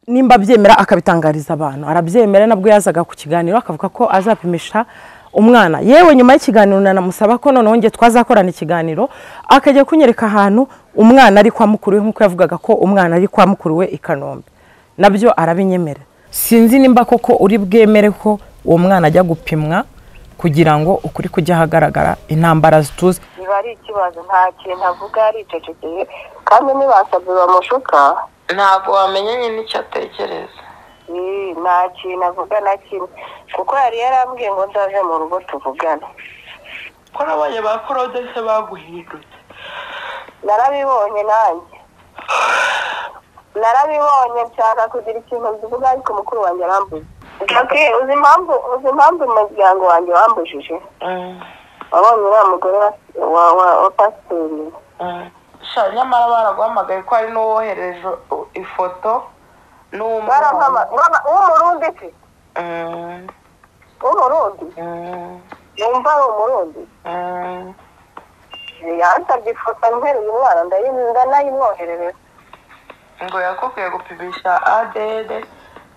nimba abyemera akabitangariza abantu arabyemera nabwo yazaga ku kiganiro akavuga ko azapimisha umwana yewe nyuma y'ikiganiro nanamusaba ko noneho nge twazakorana ikiganiro akajya kunyereka ahantu umwana ari kwa mukuru we nk'uko yavugaga ko umwana ari kwa mukuru we i kanombe nabyo arabinyemera sinzi nimba koko uri bwemere ko uwo mwana ajya gupimwa kugira ngo ukuri kujya ahagaragara intambara zituze biba ari ikibazo nta kintu avuga yaricecekeye kandi ntibasabye bamushuka ntabwo wamenyanye n'icyo atekereza Ii, nta kintu avuga na kimwe kuko yari yarambwiye ngo nzaze mu rugo tuvugane ko nabonye ba korodese baguhindutse narabibonye nanjye narabibonye nshaka kugira ikintu mbivuga ariko mukuru wanjye arambuye Jackie, uzi impamvu uzi impamvu umuryango wanjye wambujije wabonye uriya mugore wa- wa wa- wa pasiteri sha nyamara baraguhamagaye ko hari n'uwohereje u- ifoto n'uwo- Barampama- baba- w'umurundi se Mm, w'umurundi mm, numva ari umurundi mm. yansabye ifoto nteruye umwana ndayi- ndanayimwoherereza ngo yakubwiye gupimisha adn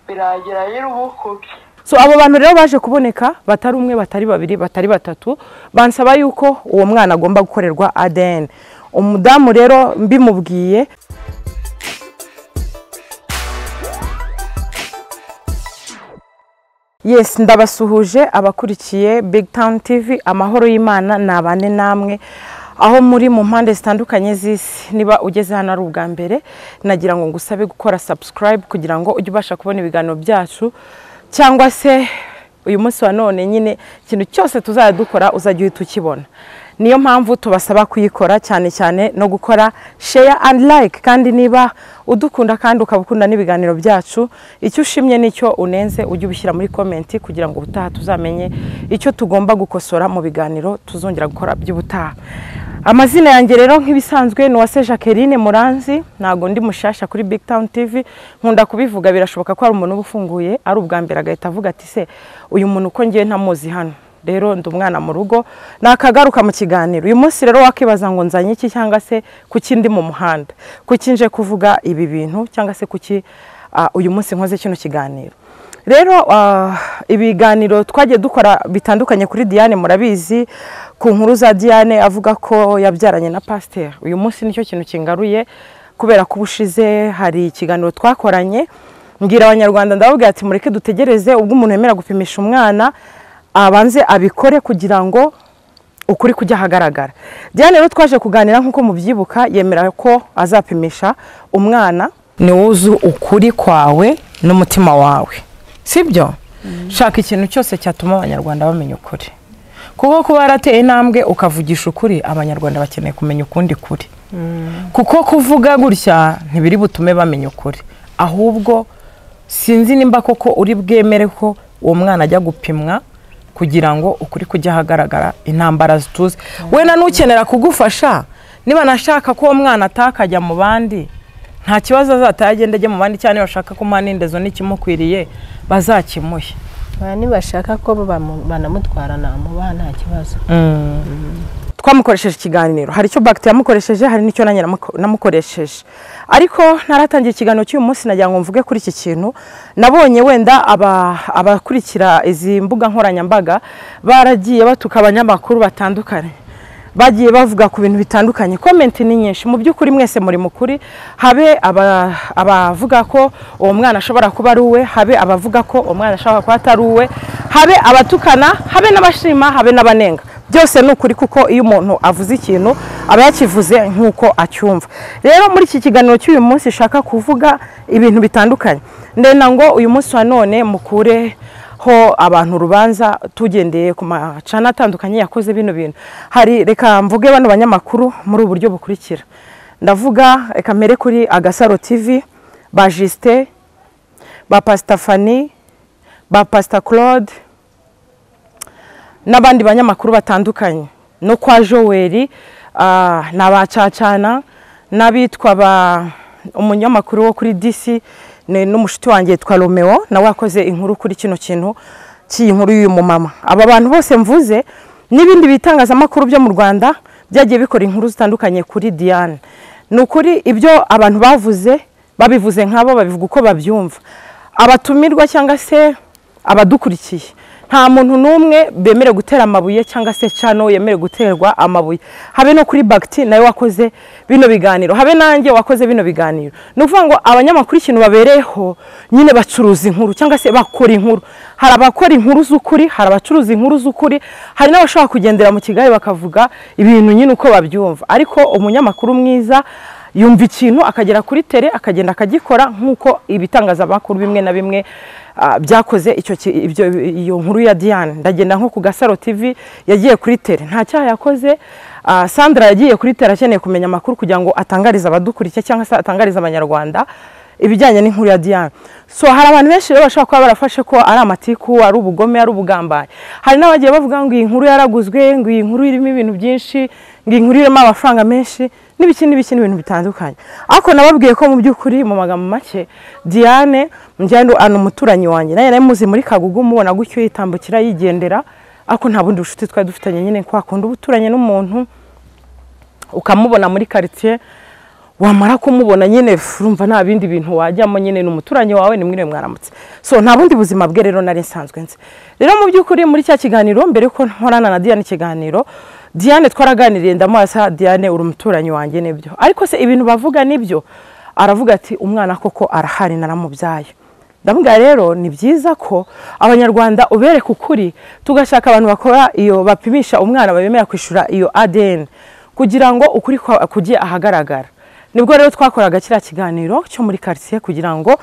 birangira nyir'ubukubye so abo bantu rero baje kuboneka batari umwe batari babiri batari batatu bansaba yuko uwo mwana agomba gukorerwa ADN umudamu rero mbimubwiye yes ndabasuhuje abakurikiye big town tv amahoro y'imana ni abane namwe aho muri mu mpande zitandukanye z'isi niba ugeze hano ari ubwa mbere nagira ngo ngusabe gukora subscribe kugira ngo ujye ubasha kubona ibiganiro byacu cyangwa se uyu munsi wa none nyine ikintu cyose tuzajya dukora uzajya uhita ukibona niyo mpamvu tubasaba kuyikora cyane cyane no gukora share and like kandi niba udukunda kandi ukaba ukunda n'ibiganiro byacu icyo ushimye n'icyo unenze ujye ubishyira muri komenti kugira ngo ubutaha tuzamenye icyo tugomba gukosora mu biganiro tuzongera gukora by'ubutaha amazina yanjye rero nk'ibisanzwe ni uwase jacqueline muranzi ntabwo ndi mushasha kuri big town tv nkunda kubivuga birashoboka ko hari umuntu uba ufunguye ari ubwa mbere agahita avuga ati se uyu muntu uko ngiye ntamuzi hano rero ndi umwana mu rugo nakagaruka mu kiganiro uyu munsi rero wakibaza ngo nzanye iki cyangwa se kuki ndi mu muhanda kuki nje kuvuga ibi bintu cyangwa se kuki ah, uyu munsi nkoze kino kiganiro rero ah, ibiganiro twagiye dukora bitandukanye kuri diane murabizi ku nkuru za diane avuga ko yabyaranye na pasiteri uyu munsi nicyo kintu kingaruye kubera ko ubushize hari ikiganiro twakoranye mbwira abanyarwanda ndababwira ati mureke dutegereze ubwo umuntu yemera gupimisha umwana abanze abikore kugira ngo ukuri kujya ahagaragara diane rero twaje kuganira nk'uko mubyibuka yemera ko azapimisha umwana ni wowe uzi ukuri kwawe n'umutima wawe sibyo shaka ikintu cyose cyatuma abanyarwanda bamenya ukuri kuko kuba yarateye intambwe ukavugisha ukuri abanyarwanda bakeneye kumenya ukundi kuri kuko kuvuga gutya ntibiri butume bamenya ukuri ahubwo sinzi nimba koko uri bwemere ko uwo mwana ajya gupimwa kugira ngo ukuri kujya ahagaragara intambara zituze wenda n'ukenera kugufasha niba nashaka ko uwo mwana atakajya mu bandi nta kibazo azataha agenda ajya mu bandi cyane bashaka ko umuhanindezo n'ikimukwiriye bazakimuhe Ba nibashaka ko bamu- banamutwara namubaha nta kibazo twamukoresheje ikiganiro hari icyo bagiti yamukoresheje hari n'icyo nanjye namuko- namukoresheje ariko ntaratangira ikiganiro cy'uyu munsi nagira ngo mvuge kuri iki kintu nabonye wenda aba- abakurikira izi mbuga nkoranyambaga baragiye batuka abanyamakuru batandukanye bagiye bavuga ku bintu bitandukanye komenti ni nyinshi mu by'ukuri mwese muri mukuri habe aba- abavuga ko uwo mwana ashobora kuba ari uwe habe abavuga ko uwo mwana ashobora kuba atari uwe habe abatukana habe n'abashima habe n'abanenga byose ni ukuri kuko iyo umuntu avuze ikintu aba yakivuze nk'uko acyumva rero muri iki kiganiro cy'uyu munsi ushaka kuvuga ibintu bitandukanye ndenda ngo uyu munsi wa none mukure ho abantu urubanza tugendeye ku macana atandukanye yakoze bino bintu hari reka mvuge bano banyamakuru muri ubu buryo bukurikira ndavuga reka mbere kuri agasaro tv ba jisite ba pasita fani ba pasita claude n'abandi banyamakuru batandukanye no kwa joweri ah, ni abacacana n'abitwa ba umunyamakuru wo kuri disi ni n'umushuti wanjye yitwa romeo nawe wakoze inkuru kuri kino kintu cy'iyi nkuru y'uyu mumama aba bantu bose mvuze n'ibindi bitangazamakuru byo mu rwanda byagiye bikora inkuru zitandukanye kuri diane ni ukuri ibyo abantu bavuze babivuze nk'abo babivuga uko babyumva abatumirwa cyangwa se abadukurikiye nta muntu n'umwe bemerewe gutera amabuye cyangwa se cano yemerewe guterwa amabuye habe no kuri bagiti nawe wakoze bino biganiro habe nanjye wakoze bino biganiro ni ukuvuga ngo abanyamakuru ikintu babereyeho nyine bacuruza inkuru cyangwa se bakora inkuru hari abakora inkuru z'ukuri hari abacuruza inkuru z'ukuri hari n'abashobora kugendera mu kigali bakavuga ibintu nyine uko babyumva ariko umunyamakuru mwiza yumva ikintu akagera kuri tere akagenda akagikora nk'uko ibitangazamakuru bimwe na bimwe ah, byakoze icyo ki- ibyo iyo nkuru ya Diane ndagenda nko ku Gasaro TV yagiye kuri tere nta cyaha yakoze ah, Sandra yagiye kuri tere akeneye kumenya amakuru kugira ngo atangarize abadukurikiye cyangwa se atangarize abanyarwanda ibijyanye n'inkuru ya Diane so hari abantu benshi rero bashobora kuba barafashe ko ari amatiku ari ubugome ari ubugambanyi hari n'abagiye bavuga ngo iyi nkuru yaraguzwe ngo iyi nkuru irimo ibintu byinshi ngo iyi nkuru irimo amafaranga menshi n'ibiki n'ibiki n'ibintu bitandukanye ariko nababwiye ko mu by'ukuri mu magambo make Diane njyane anu umuturanyi wanjye nawe nari muzi muri kagugu mubona gutyo yitambukira yigendera ariko nta bundi bucuti twari dufitanye nyine kwa kundi uba uturanye n'umuntu ukamubona muri karitsiye wamara kumubona nyine urumva nta bindi bintu wajyamo nyine ni umuturanyi wawe ni mwiriwe mwaramutse so nta bundi buzima bwe rero nari nsanzwe nzi rero mu by'ukuri muri cya kiganiro mbere yuko nkorana na Diane ikiganiro Diane twaraganiriye ndamuhasa Diane uri umuturanyi wanjye nibyo ariko se ibintu bavuga nibyo aravuga ati umwana koko arahari naramubyaye ndavuga rero ni byiza ko abanyarwanda ubereka ukuri tugashaka abantu bakora iyo bapimisha umwana bemera kwishyura iyo ADN kugira ngo ukuri kwa- kujye ahagaragara nibwo rero twakoraga kiriya kiganiro cyo muri karitsiye kugira ngo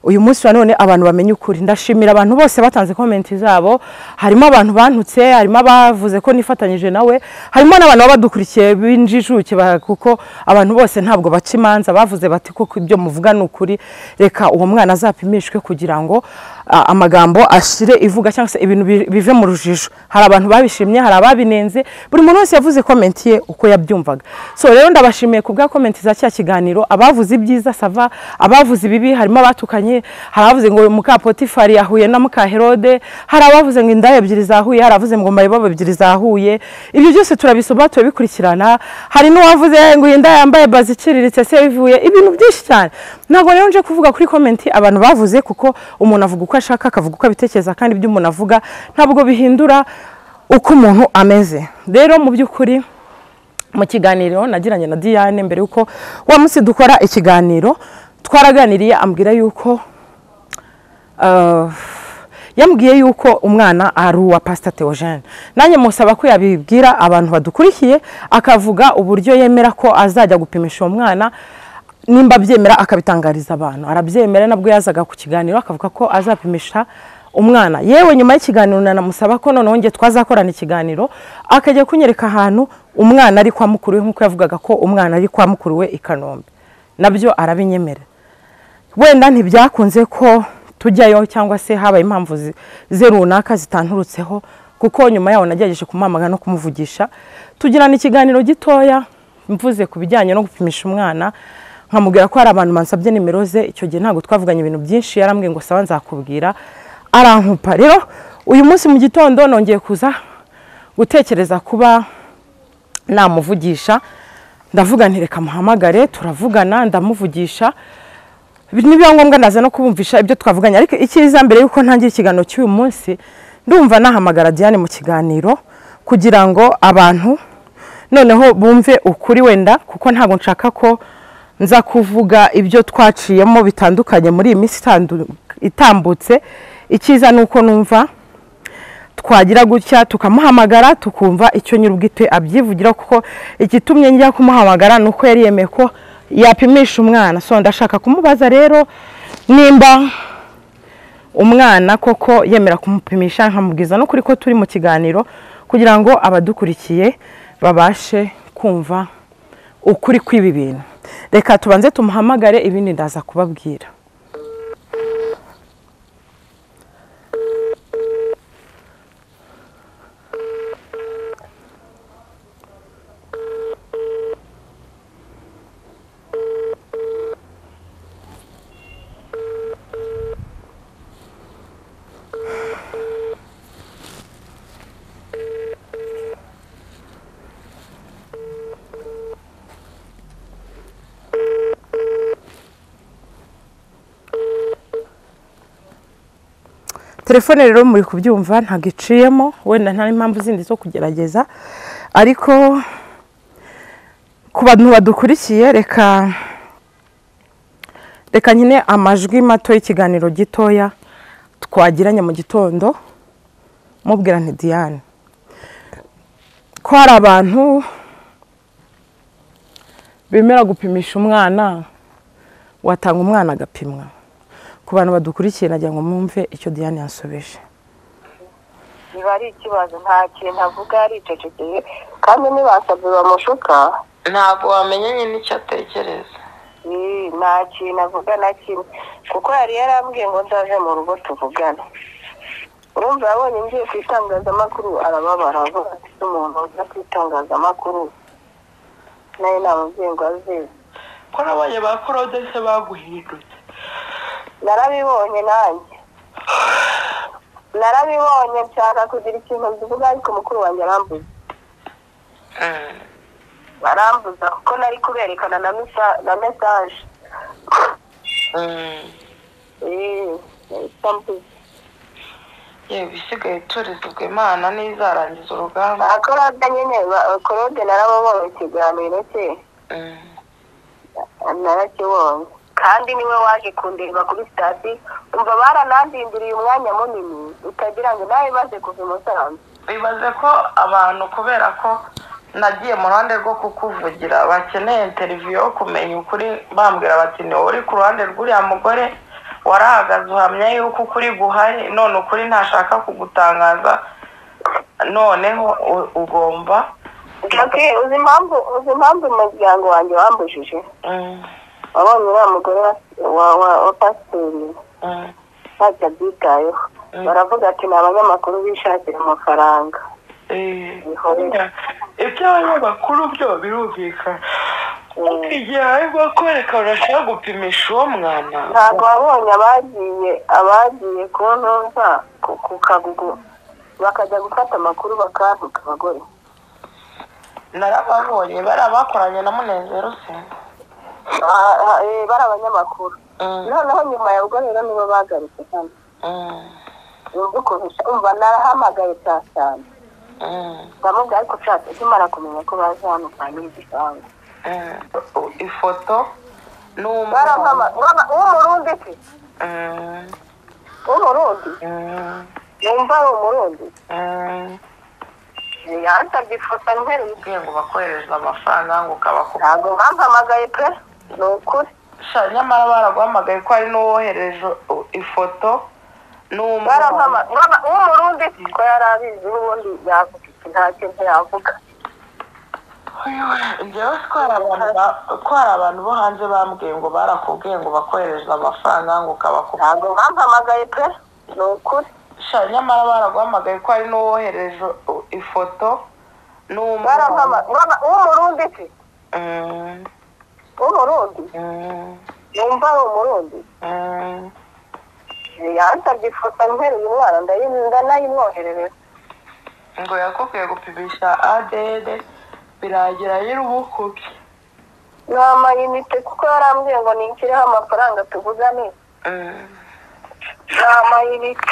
uyu munsi wa none abantu bamenye ukuri ndashimira abantu bose batanze komenti zabo harimo abantu bantutse harimo abavuze ko nifatanyije nawe harimo n'abantu baba badukurikiye b'injijuke ba- kuko abantu bose ntabwo baca imanza bavuze bati kuko ibyo muvuga ni ukuri reka uwo mwana azapimishwe kugira ngo a- amagambo ashire ivuga cyangwa se ibintu bi- bive mu rujijo hari abantu babishimye hari ababinenze buri muntu wese yavuze komenti ye uko yabyumvaga so rero ndabashimiye ku bwa komenti za cya kiganiro abavuze ibyiza sava abavuze ibibi harimo abatukanye hari abavuze ngo muka potifari yahuye na muka herode hari abavuze ngo indaya ebyiri zahuye hari abavuze ngo mayibobo ebyiri zahuye ibyo byose turabisoma turabikurikirana hari n'uwavuze ngo iyi ndaya yambaye bazi iciriritse se ivuye ibintu byinshi cyane ntabwo rero nje kuvuga kuri komenti abantu bavuze kuko umuntu avuga uko ashaka akavuga uko abitekereza kandi ibyo umuntu avuga ntabwo bihindura uko umuntu ameze rero mu by'ukuri mu kiganiro nagiranye na Diane mbere yuko wa munsi dukora ikiganiro twaraganiriye ambwira yuko ah, yambwiye yuko umwana ari uwa pasita Theogene nanjye musaba ko yabibwira abantu badukurikiye akavuga uburyo yemera ko azajya gupimisha uwo mwana nimba abyemera akabitangariza abantu arabyemera nabwo yazaga ku kiganiro akavuga ko azapimisha umwana yewe nyuma y'ikiganiro nanamusaba ko noneho nge twazakorana ikiganiro akajya kunyereka ahantu umwana ari kwa mukuru we nk'uko yavugaga ko umwana ari kwa mukuru we i kanombe nabyo arabinyemerera wenda ntibyakunze ko tujyayo cyangwa se habaye impamvu zi- ze runaka zitanturutseho kuko nyuma yaho nagerageje kumamaga no kumuvugisha tugirana ikiganiro gitoya mvuze ku bijyanye no gupimisha umwana nkamubwira ko hari abantu bansabye nimero ze icyo gihe ntabwo twavuganye ibintu byinshi yarambwiye ngo sawa nzakubwira arankupa rero uyu munsi mu gitondo nongeye kuza gutekereza kuba namuvugisha ndavuga nti reka muhamagare turavugana ndamuvugisha nibiba ngombwa ndaza no kubumvisha ibyo twavuganye ariko icyiza mbere yuko ntangira ikiganiro cy'uyu munsi ndumva nahamagara Diane mu kiganiro kugira ngo abantu noneho bumve ukuri wenda kuko ntabwo nshaka ko nza kuvuga ibyo twaciyemo bitandukanye muri iyi minsi itandu- itambutse icyiza ni uko numva twagira gutya tukamuhamagara tukumva icyo nyir'ubwite abyivugira kuko igitumye njya kumuhamagara ni uko yari yemeye ko yapimisha umwana so ndashaka kumubaza rero nimba umwana koko yemera kumupimisha nkamubwiza no kuri ko turi mu kiganiro kugira ngo abadukurikiye babashe kumva ukuri kw'ibi bintu reka tubanze tumuhamagare ibindi ndaza kubabwira telefone rero muri kubyumva ntabwo iciyemo wenda nta n'impamvu zindi zo kugerageza ariko ku bantu badukurikiye reka reka nyine amajwi mato y'ikiganiro gitoya twagiranye mu gitondo mubwira nti diane ko hari abantu bemera gupimisha umwana watanga umwana agapimwa ku bantu badukurikiye nagira ngo mwumve icyo diane yasobeje biba ari ikibazo nta kintu avuga yaricecekeye kandi ntibasabye bamushuka ntabwo wamenya nyine icyo atekereza eh, nta kintu avuga na kimwe kuko yari yarambwiye ngo ndaje mu rugo tuvugane urumva yabonye ngiye ku itangazamakuru arababara avuga ati "Ese umuntu uza ku itangazamakuru nawe namubwiye ngo aze ko nabonye ba korodese baguhindutse narabibonye nanjye narabibonye nshaka kugira ikintu mbivuga ariko mukuru wanjye arambuza barambuza kuko nari kuberekana na mesa- na mesaje Eh, yahita ambuza. yewe isigaye turizwa imana n'izarangiza urugamba ba korode nyine ba- korode narababonye ikiganiro cye Mm. narakibonye kandi niwe waje kundeba kuri sitati umva baranandindiriye umwanya munini utagira ngo nawe baze kuva i musanze bibaze ko abantu kubera ko nagiye mu ruhande rwo kukuvugira bakeneye interiviyu yo kumenya ukuri bambwira bati ni wowe uri ku ruhande rw'uriya mugore warahagaze uhamya yuko ukuri guhari none ukuri ntashaka kugutangaza noneho u- ugomba Jackie, uzi impamvu uzi impamvu umuryango wanjye wambujije Mm, wabonye uriya mugore wa wa wa- wa pasiteri mm, ntacyo abyitayeho baravuga ati ni abanyamakuru bishakira amafaranga eh. Bihora. iby'abanyamakuru byo birumvikana ariko igihe harimo kwerekana urashaka gupimisha uwo mwana ntabwo wabonye abagiye abagiye ku ntuza ku- ku kagugu bakajya gufata amakuru bakantuka abagore narababonye bari abakoranye na munezero se Ah, ah, eh, bari abanyamakuru Mm, noneho nyuma ya ubwo rero nibo bagarutse hano mm, yumva ukuntu umva narahamagaye saa cyane mm, ndamubwira ariko nshatse nkimara kumenya ko baje hano kwa nyirigisambu mm. ifoto n'umwana barampama baba- w'umurundi se Mm, w'umurundi mm, numva ari umurundi mm. yansabye ifoto ntereye Ubwiye ngo bakohereza amafaranga ngo ukabakubwira ntabwo bampamagaye pe ni ukuri Sha, nyamara baraguhamagaye ko hari n'uwohereje u- ifoto n'umwana barampama baba- w'umurundi se ko yari abizi n'ubundi yavuga iki nta kintu yavuga njyewe ko hari abantu ba- ko hari abantu bo hanze bambwiye ngo barakubwiye ngo bakohereza amafaranga ngo ukabakubwira ntabwo bampamagaye pe ni ukuri sha nyamara baraguhamagaye ko hari n'uwohereje u- ifoto barampama n'umwana baba- w'umurundi se Mm, w'umurundi mm, numva ari umurundi mm. yansabye ifoto ntereye umwana ndayi- ndanayimwoherereza ngo yakubwiye gupimisha adn birangira nyir'ubukubye ni amayinite kuko yarambwiye ngo nishyiriho amafaranga tuvugane Mm. ni amayinite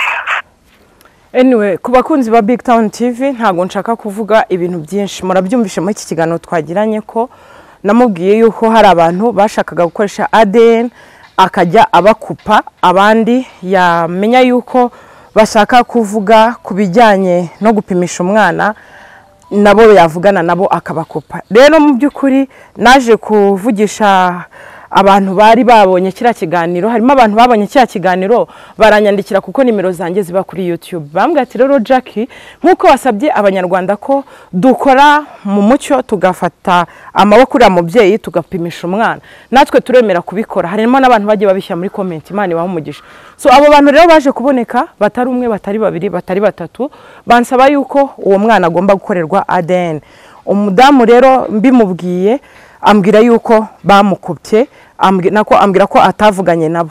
anyway ku bakunzi ba big town tv ntabwo nshaka kuvuga ibintu byinshi murabyumvishe muri iki kiganiro twagiranye ko namubwiye yuko hari abantu bashakaga gukoresha adn akajya abakupa abandi yamenya yuko bashaka kuvuga ku bijyanye no gupimisha umwana nabo yavugana nabo akabakopa rero mu by'ukuri naje kuvugisha abantu bari babonye kiriya kiganiro harimo abantu babonye kiriya kiganiro baranyandikira kuko nimero zanjye ziba kuri youtube bambwira ati rero jackie nk'uko wasabye abanyarwanda ko dukora mu mucyo tugafata amaboko uriya mubyeyi tugapimisha umwana natwe turemera kubikora harimo n'abantu bagiye babishyira muri komenti imana ibaha umugisha so abo bantu rero baje kuboneka batari umwe batari babiri batari batatu bansaba yuko uwo mwana agomba gukorerwa adn umudamu rero mbimubwiye ambwira yuko bamukopye ambwi- nako ambwira ko atavuganye nabo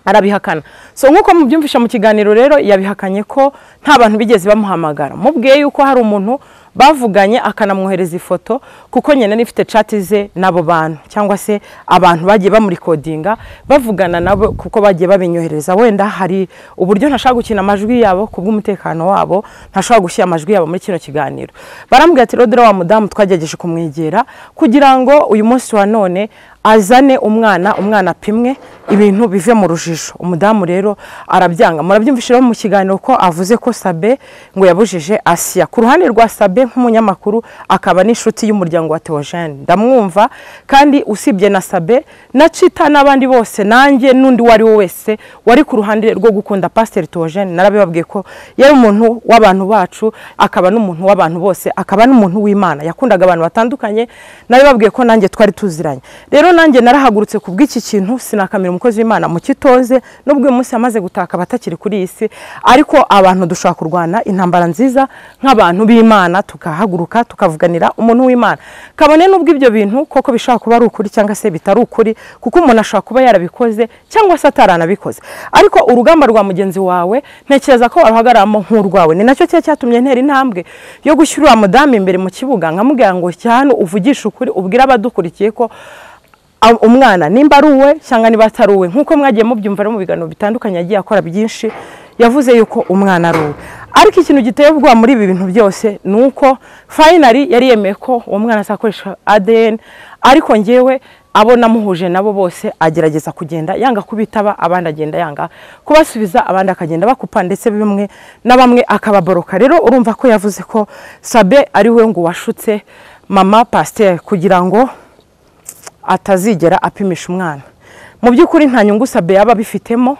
arabihakana so nk'uko mubyumvisha mu kiganiro rero yabihakanye ko nta bantu bigeze bamuhamagara mubwiye yuko hari umuntu bavuganye akanamwohereza ifoto kuko nyine n'ifite cati ze n'abo bantu cyangwa se abantu bagiye bamurikodinga bavugana nabo kuko bagiye babinyohereza wenda hari uburyo ntashaka gukina amajwi yabo ku bw'umutekano wabo ntashaka gushyira amajwi yabo muri kino kiganiro barambwira ati rodera wa mudamu twagerageje kumwegera kugira ngo uyu munsi wa none azane umwana umwana apimwe ibintu bive mu rujijo umudamu rero arabyanga murabyumvisha rero mu kiganiro ko avuze ko sabe ngo yabujije asiya ku ruhande rwa sabe nk'umunyamakuru akaba n'inshuti y'umuryango wa teojene ndamwumva kandi usibye na sabe na cita n'abandi bose nanjye n'undi uwo ari we wese wari ku ruhande rwo gukunda pasiteri teojene narabibabwiye ko yari umuntu w'abantu bacu akaba n'umuntu w'abantu bose akaba n'umuntu w'imana yakundaga abantu batandukanye narabibabwiye ko nanjye twari tuziranye rero nanjye narahagurutse ku bw'iki kintu sinakamira umukozi w'imana mu kitoze n'ubwo uyu munsi yamaze gutaka batakiri kuri iyi si ariko abantu dushobora kurwana intambara nziza nk'abantu b'imana tukahaguruka tukavuganira umuntu w'imana kabone n'ubwo ibyo bintu koko bishobora kuba ari ukuri cyangwa se bitari ukuri kuko umuntu ashobora kuba yarabikoze cyangwa se ataranabikoze ariko urugamba rwa mugenzi wawe ntekereza ko waruhagararamo nk'urwawe ni nacyo cyari cyatumye ntera intambwe yo gushyira uriya mudamu imbere mu kibuga nkamubwira ngo cya hano uvugishe ukuri ubwire abadukurikiye ko ab- umwana nimba ari uwe cyangwa niba atari uwe nk'uko mwagiye mubyumva no mu biganiro bitandukanye yagiye akora byinshi yavuze yuko umwana ari uwe ariko ikintu giteye ubwoba muri ibi bintu byose ni uko fayinari yari yemeye ko uwo mwana azakoresha adn ariko ngewe abo namuhuje nabo bose agerageza kugenda yanga kubitaba abandi agenda yanga kubasubiza abandi akagenda bakupa ndetse bimwe na bamwe akababoroka rero urumva ko yavuze ko sabe ari we ngo washutse mama pasiteri kugira ngo atazigera apimisha umwana mu by'ukuri nta nyungu sabe yaba abifitemo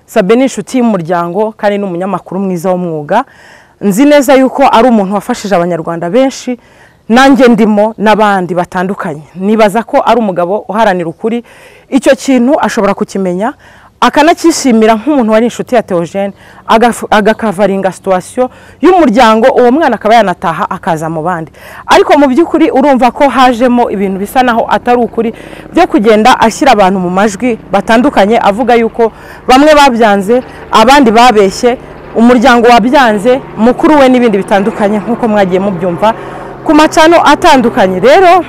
sabe ni inshuti y'umuryango kandi ni umunyamakuru mwiza w'umwuga nzi neza yuko ari umuntu wafashije abanyarwanda benshi nanjye ndimo n'abandi batandukanye nibaza ko ari umugabo uharanira ukuri icyo kintu ashobora kukimenya akanacyishimira nk'umuntu wari inshuti ya teogene agakavaringa situwasiyo y'umuryango uwo mwana akaba yanataha akaza mu bandi ariko mu by'ukuri urumva ko hajemo ibintu bisa naho atari ukuri byo kugenda ashyira abantu mu majwi batandukanye avuga yuko bamwe babyanze abandi babeshye umuryango wabyanze mukuru we n'ibindi bitandukanye nk'uko mwagiye mubyumva ku macano atandukanye rero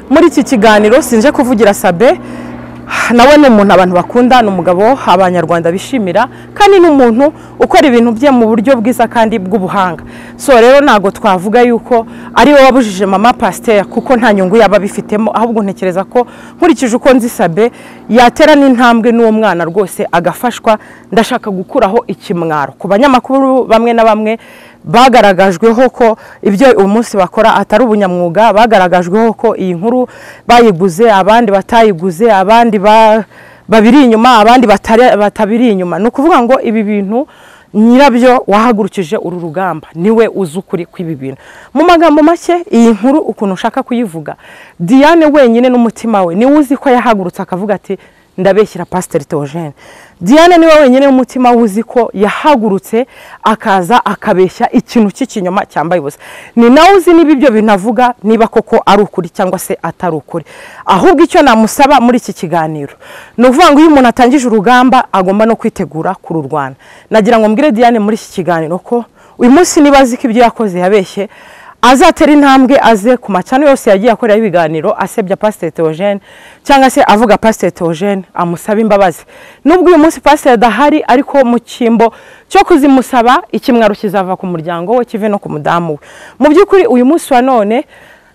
muri iki kiganiro sinje kuvugira sabe nawe ni umuntu abantu bakunda ni umugabo abanyarwanda bishimira kandi ni umuntu ukora ibintu bye mu buryo bwiza kandi bw'ubuhanga so rero ntabwo twavuga yuko ari we wabujije mama pasiteri kuko nta nyungu yaba abifitemo ahubwo ntekereza ko nkurikije uko nzi sabe yatera n'intambwe n'uwo mwana rwose agafashwa ndashaka gukuraho ikimwaro ku banyamakuru bamwe na bamwe bagaragajweho ko ibyo uyu munsi bakora atari ubunyamwuga bagaragajweho ko iyi nkuru bayiguze abandi batayiguze abandi ba- babiri inyuma abandi batari- batabiri inyuma ni ukuvuga ngo ibi bintu nyirabyo wahagurukije uru rugamba niwe uzi ukuri kw'ibi bintu mu magambo make iyi nkuru ukuntu ushaka kuyivuga diane wenyine n'umutima we niwe uzi ko yahagurutse akavuga ati ndabeshyira pasiteri teogene diane niwe wenyine w'umutima uzi ko yahagurutse akaza akabeshya ikintu cy'ikinyoma cyambaye ubusa ni nawe uzi niba ibyo binavuga niba koko ari ukuri cyangwa se atari ukuri ahubwo icyo namusaba muri iki kiganiro ni ukuvuga ngo iyo umuntu atangije urugamba agomba no kwitegura kururwana nagira ngo mbwire diane muri iki kiganiro ko uyu munsi niba azi ko ibyo yakoze yabeshye azatera intambwe aze ku macano yose yagiye akoreraho ibiganiro asebya pasiteri teogene cyangwa se avuga pasiteri teogene amusaba imbabazi nubwo uyu munsi pasiteri adahari ariko mu cyimbo cyo kuzimusaba ikimwaro kizava ku muryango we kive no ku mudamu we mu by'ukuri uyu munsi wa none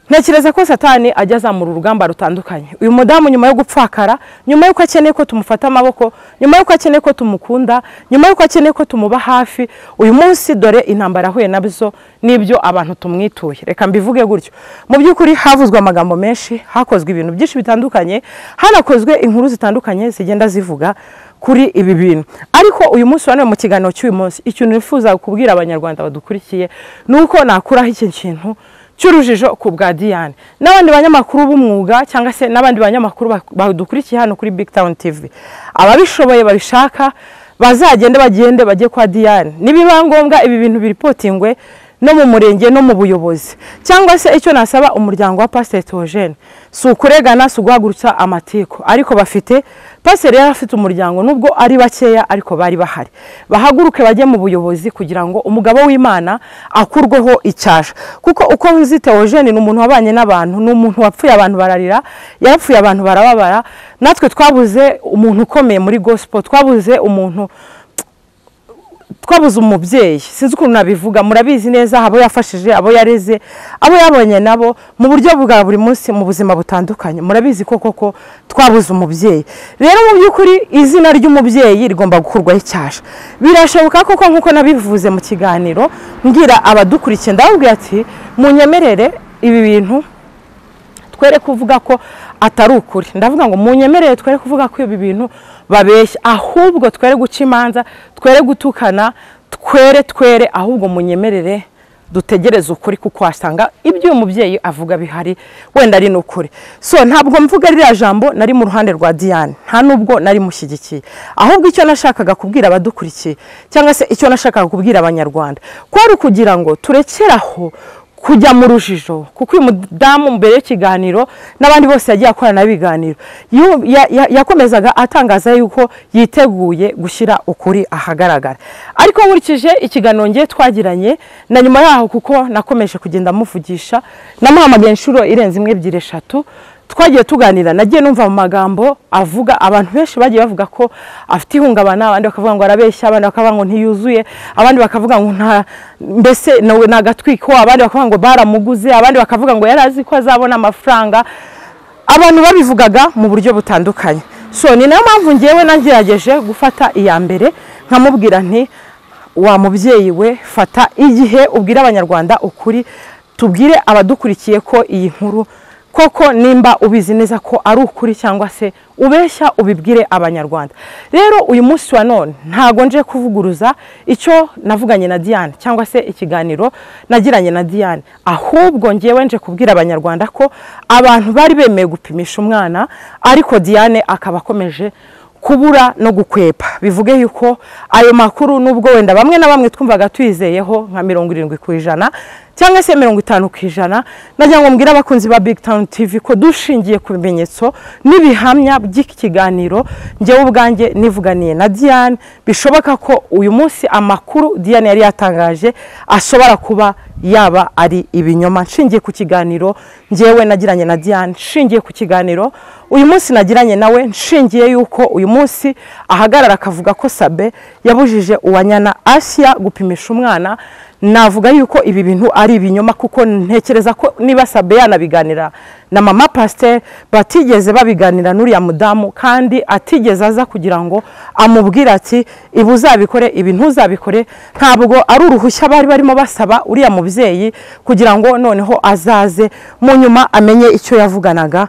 ntekereza ko satani ajya azamura urugamba rutandukanye uyu mudamu nyuma yo gupfakara nyuma y'uko akeneye ko tumufata amaboko nyuma y'uko akeneye ko tumukunda nyuma y'uko akeneye ko tumuba hafi uyu munsi dore intambara ahuye nabyo n'ibyo abantu tumwituye reka mbivuge gutyo mu by'ukuri havuzwe amagambo menshi hakozwe ibintu byinshi bitandukanye hanakozwe inkuru zitandukanye zigenda zivuga kuri ibi bintu ariko uyu munsi wa none mu kiganiro cy'uyu munsi ikintu nifuza kubwira abanyarwanda badukurikiye ni uko nakuraho iki kintu cy'urujijo ku bwa Diane n'abandi banyamakuru b'umwuga cyangwa se n'abandi banyamakuru ba- badukurikiye hano kuri Big Town TV ababishoboye babishaka bazagende bagende bajye kwa Diane nibiba ngombwa ibi bintu biripotingwe no mu murenge no mu buyobozi cyangwa se icyo nasaba umuryango wa pasiteri Theogene si ukuregana si uguhagurutsa amatiku ariko bafite pasiteri yari afite umuryango nubwo ari bakeya ariko bari bahari bahaguruke bajye mu buyobozi kugira ngo umugabo w'imana akurweho icyasha kuko uko nzi Theogene ni umuntu wabanye n'abantu ni umuntu wapfuye abantu bararira yarapfuye abantu barababara natwe twabuze umuntu ukomeye muri gospel twabuze umuntu twabuze umubyeyi sinzi ukuntu nabivuga murabizi neza abo yafashije abo yareze abo yabonye nabo mu buryo bwa buri munsi mu buzima butandukanye murabizi ko koko twabuze umubyeyi rero mu by'ukuri izina ry'umubyeyi rigomba gukurwaho icyasha birashoboka koko nk'uko nabivuze mu kiganiro mbwira abadukurikiye ndababwira ati munyemerere ibi bintu twere kuvuga ko atari ukuri ndavuga ngo munyemerere twere kuvuga ko ibi bintu babeshya ahubwo twere guca imanza twere gutukana twere twere ahubwo munyemerere dutegereze ukuri kuko wasanga ibyo uyu mubyeyi avuga bihari wenda ari n'ukuri so ntabwo mvuga ririya jambo nari mu ruhande rwa diane nta nubwo nari mushyigikiye ahubwo icyo nashakaga kubwira abadukurikiye cyangwa se icyo nashakaga kubwira abanyarwanda kwari ukugira ngo turekeraho kujya mu rujijo kuko uyu mudamu mbere y'ikiganiro n'abandi bose yagiye akorana ibiganiro yakomezaga atangaza yuko yiteguye gushyira ukuri ahagaragara ariko nkurikije ikiganiro ngiye twagiranye na nyuma yaho kuko nakomeje kugenda muvugisha namuhamagaye inshuro irenze imwe ebyiri eshatu twagiye tuganira nagiye numva mu magambo avuga abantu benshi bagiye bavuga ko afite ihungabana abandi bakavuga ngo arabeshya abandi bakavuga ngo ntiyuzuye abandi bakavuga ngo nta mbese ni agatwiko abandi bakavuga ngo baramuguze abandi bakavuga ngo yari azi ko azabona amafaranga abantu babivugaga mu buryo butandukanye so ni nayo mpamvu ngewe nagerageje gufata iya mbere nkamubwira nti wa mubyeyi we fata igihe ubwira abanyarwanda ukuri tubwire abadukurikiye ko iyi nkuru koko nimba ubizi neza ko ari ukuri cyangwa se ubeshya ubibwire abanyarwanda rero uyu munsi wa none ntago nje kuvuguruza icyo navuganye na diane cyangwa se ikiganiro nagiranye na diane ahubwo ngewe nje kubwira abanyarwanda ko abantu bari bemeye gupimisha umwana ariko diane akaba akomeje kubura no gukwepa bivuge yuko ayo makuru nubwo wenda bamwe na bamwe twumvaga tuyizeyeho nka mirongo irindwi ku ijana cyangwa se mirongo itanu ku ijana nagira ngo mbwire abakunzi ba big town tv ko dushingiye ku bimenyetso n'ibihamya by'iki kiganiro ngewe ubwanjye nivuganiye na diane bishoboka ko uyu munsi amakuru diane yari yatangaje ashobora kuba yaba ari ibinyoma nshingiye ku kiganiro ngewe nagiranye na diane nshingiye ku kiganiro uyu munsi nagiranye nawe nshingiye yuko uyu munsi ahagarara akavuga ko sabe yabujije uwanyana asiya gupimisha umwana navuga yuko ibi bintu ari ibinyoma kuko ntekereza ko niba sabe yanabiganira na mama pasiteri batigeze babiganira n'uriya mudamu kandi atigeze aza kugira ngo amubwire ati ibi uzabikore ibi ntuzabikore ntabwo ari uruhushya bari barimo basaba uriya mubyeyi kugira ngo noneho azaze mu nyuma amenye icyo yavuganaga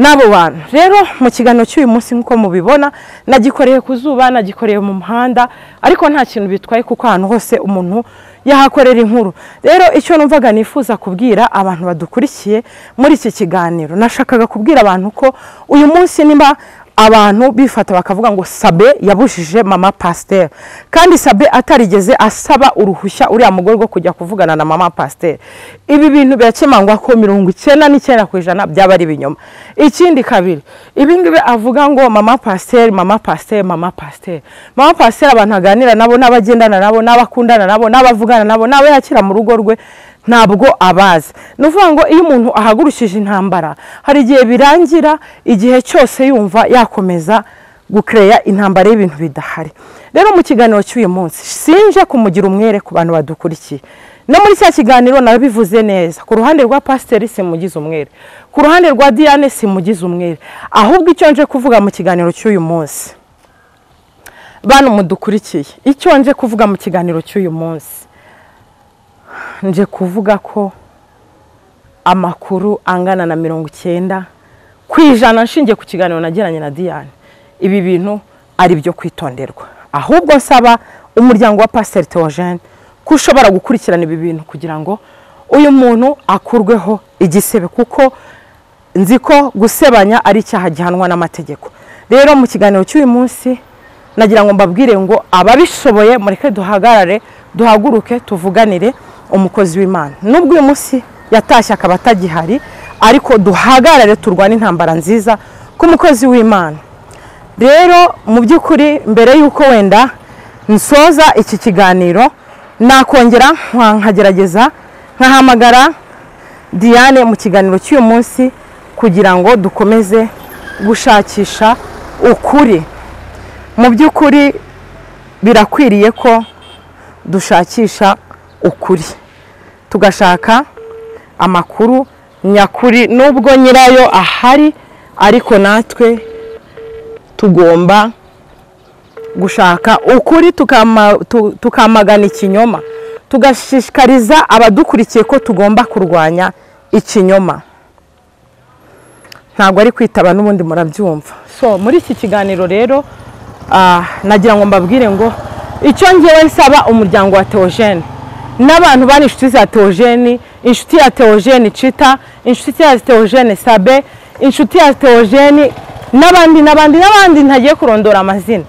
n'abo bantu rero mu kiganiro cy'uyu munsi nk'uko mubibona nagikoreye ku zuba nagikoreye mu muhanda ariko nta kintu bitwaye kuko ahantu hose umuntu yahakorera inkuru rero icyo numvaga nifuza kubwira abantu badukurikiye muri iki kiganiro nashakaga kubwira abantu ko uyu munsi niba abantu bifata bakavuga ngo sabe yabujije mama pasiteri kandi sabe atarigeze asaba uruhushya uriya mugore rwo kujya kuvugana na mama pasiteri ibi bintu birakemangwa ko mirongo icyenda n'icyenda ku ijana byaba ari ibinyoma ikindi kabiri ibingibi avuga ngo mama pasiteri mama pasiteri mama pasiteri mama pasiteri abantu aganira nabo n'abagendana nabo n'abakundana nabo n'abavugana nabo n'abo yakira mu rugo rwe ntabwo abazi ni ukuvuga ngo iyo umuntu ahagurukije intambara hari igihe birangira igihe cyose yumva yakomeza gukereya intambara y'ibintu bidahari rero mu kiganiro cy'uyu munsi sinje kumugira umwere ku bantu badukurikiye no muri cya kiganiro nabivuze neza ku ruhande rwa pasiteri simugize umwere ku ruhande rwa diane simugize umwere ahubwo icyo nje kuvuga mu kiganiro cy'uyu munsi bantu mudukurikiye icyo nje kuvuga mu kiganiro cy'uyu munsi nje kuvuga ko amakuru angana na mirongo icyenda ku ijana nshingiye ku kiganiro nagiranye na diane ibi bintu ari ibyo kwitonderwa ahubwo nsaba umuryango wa pasiteri Theogene ko ushobora gukurikirana ibi bintu kugira ngo uyu muntu akurweho igisebe kuko nzi ko gusebanya ari icyaha gihanwa n'amategeko rero mu kiganiro cy'uyu munsi nagira ngo mbabwire ngo ababishoboye mureke duhagarare duhaguruke tuvuganire umukozi w'imana n'ubwo uyu munsi yatashye akaba atagihari ariko duhagarare turwane intambara nziza k'umukozi w'imana rero mu by'ukuri mbere y'uko wenda nsoza iki kiganiro nakongera nka- nkagerageza nkahamagara diane mu kiganiro cy'uyu munsi kugira ngo dukomeze gushakisha ukuri mu by'ukuri birakwiriye ko dushakisha ukuri tugashaka amakuru nyakuri nubwo nyirayo ahari ariko natwe tugomba gushaka ukuri tukama- tu- tukamagana ikinyoma tugashishikariza abadukurikiye ko tugomba kurwanya ikinyoma ntabwo ari kwitaba n'ubundi murabyumva so muri iki kiganiro rero ah, nagira ngo mbabwire ngo icyo ngewe nsaba umuryango wa teogene n'abantu bari inshuti za teogene inshuti ya teogene cita inshuti ya teogene sabe inshuti ya teogene n'abandi n'abandi n'abandi ntagiye kurondora amazina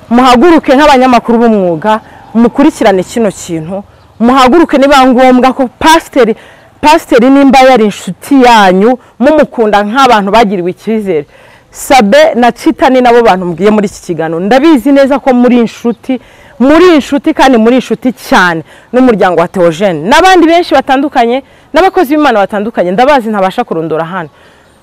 muhaguruke nk'abanyamakuru b'umwuga mukurikirane kino kintu muhaguruke niba ngombwa ko pasiteri pasiteri nimba yari inshuti yanyu mumukunda nk'abantu bagiriwe icyizere sabe na cita ni nabo bantu mbwiye muri iki kiganiro ndabizi neza ko muri inshuti muri inshuti kandi muri inshuti cyane n'umuryango wa teogene n'abandi benshi batandukanye n'abakozi b'imana batandukanye ndabazi ntabasha kurondora hano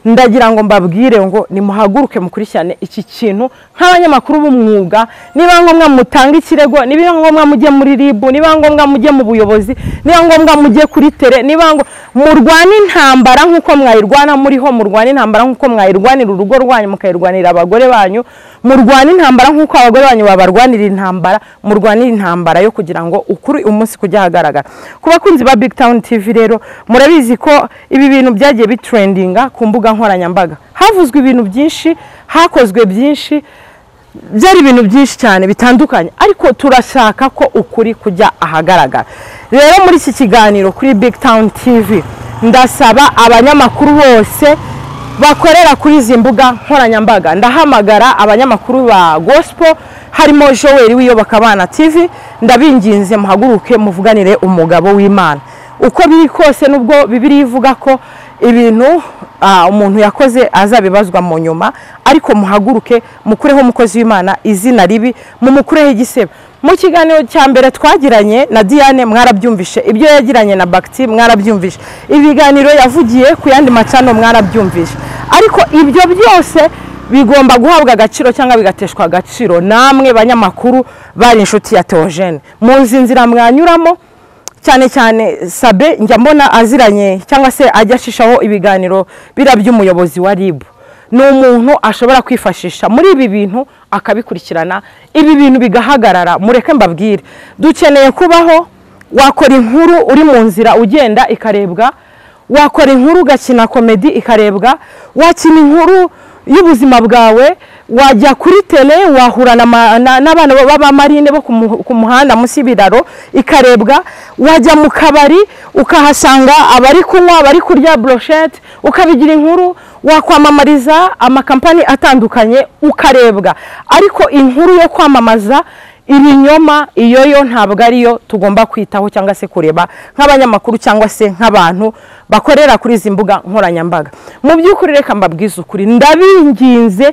ndagira ngo mbabwire ngo nimuhaguruke mukurikirane iki kintu nk'abanyamakuru b'umwuga niba ngombwa mutange ikirego niba ngombwa mujye muri rib niba ngombwa mujye mu buyobozi niba ngombwa mujye kuri tere niba ngo murwane intambara nk'uko mwayirwana muriho murwane intambara nk'uko mwayirwanira urugo rwanyu mukayirwanira abagore banyu murwane intambara nk'uko abagore banyu babarwanira intambara murwanire intambara yo kugira ngo ukuri umunsi kujya ahagaragara ku bakunzi ba big town tv rero murabizi ko ibi bintu byagiye bitrendinga ku mbuga nkoranyambaga havuzwe ibintu byinshi hakozwe byinshi byari ibintu byinshi cyane bitandukanye ariko turashaka ko ukuri kujya ahagaragara rero muri iki kiganiro kuri big town tv ndasaba abanyamakuru bose bakorera kuri izi mbuga nkoranyambaga ndahamagara abanyamakuru ba gospel harimo joel wiyobakabana tv ndabinginze muhaguruke muvuganire umugabo w'imana uko biri kose nubwo bibiri ivuga ko ibintu ah, umuntu yakoze azabibazwa mu nyuma ariko muhaguruke mukureho umukozi w'imana izina ribi mumukureho igisebo mu kiganiro cya mbere twagiranye na diane mwarabyumvishe ibyo yagiranye na bagiti mwarabyumvishe ibiganiro yavugiye ku yandi macano mwarabyumvishe ariko ibyo byose bigomba guhabwa agaciro cyangwa bigateshwa agaciro namwe banyamakuru bari inshuti ya teogene muzi inzira mwanyuramo cyane cyane sabe njya mbona aziranye cyangwa se ajya ashishaho ibiganiro bira by'umuyobozi wa ribu ni umuntu ashobora kwifashisha muri ibi bintu akabikurikirana ibi bintu bigahagarara mureke mbabwire dukeneye kubaho wakora inkuru uri mu nzira ugenda ikarebwa wakora inkuru ugakina komedi ikarebwa wakina inkuru y'ubuzima bwawe wajya kuri tele wahura na ma- na- n'abana b'abamarine bo ku mu- ku muhanda munsi y'ibiraro ikarebwa wajya mu kabari ukahasanga abari kunywa abari kurya broshete ukabigira inkuru wakwamamariza amakampani atandukanye ukarebwa ariko inkuru yo kwamamaza ibinyoma iyo yo ntabwo ariyo tugomba kwitaho cyangwa se kureba nk'abanyamakuru cyangwa se nk'abantu bakorera kuri izi mbuga nkoranyambaga mu by'ukuri reka mbabwize ukuri ndabinginze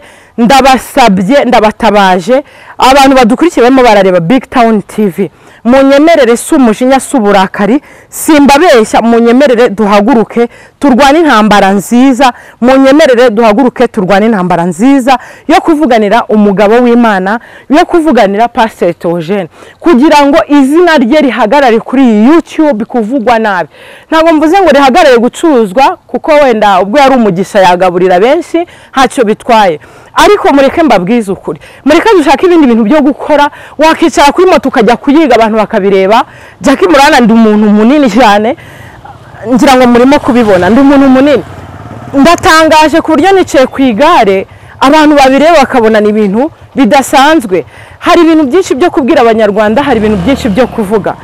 ndabasabye ndabatabaje abantu badukurikiye barimo barareba big town tv munyemerere si umujinya si uburakari simbabeshya munyemerere duhaguruke turwane intambara nziza munyemerere duhaguruke turwane intambara nziza yo kuvuganira umugabo w'imana yo kuvuganira pasiteri teogene kugira ngo izina rye rihagarare kuri iyi youtube kuvugwa nabi ntabwo mvuze ngo rihagarare gucuruzwa kuko wenda ubwo yari umugisha yagaburira benshi ntacyo bitwaye ariko mureke mbabwize ukuri mureke dushake ibindi bintu byo gukora wakicara kuri moto ukajya kuyiga abantu bakabireba jackie murana ndi umuntu munini cyane ngira ngo murimo kubibona ndi umuntu munini ndatangaje ku buryo nicaye ku igare abantu babireba bakabona ni ibintu bidasanzwe hari ibintu byinshi byo kubwira abanyarwanda hari ibintu byinshi byo kuvuga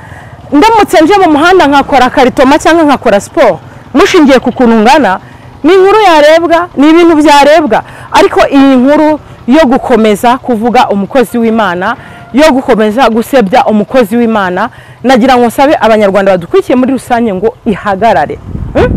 ndamutse nje mu muhanda nkakora karitoma cyangwa nkakora siporo mushingiye ku kuntu ngana ni inkuru yarebwa ni ibintu byarebwa ariko iyi nkuru yo gukomeza kuvuga umukozi w'imana yo gukomeza gusebya umukozi w'imana nagira ngo nsabe abanyarwanda badukurikiye muri rusange ngo ihagarare Mm?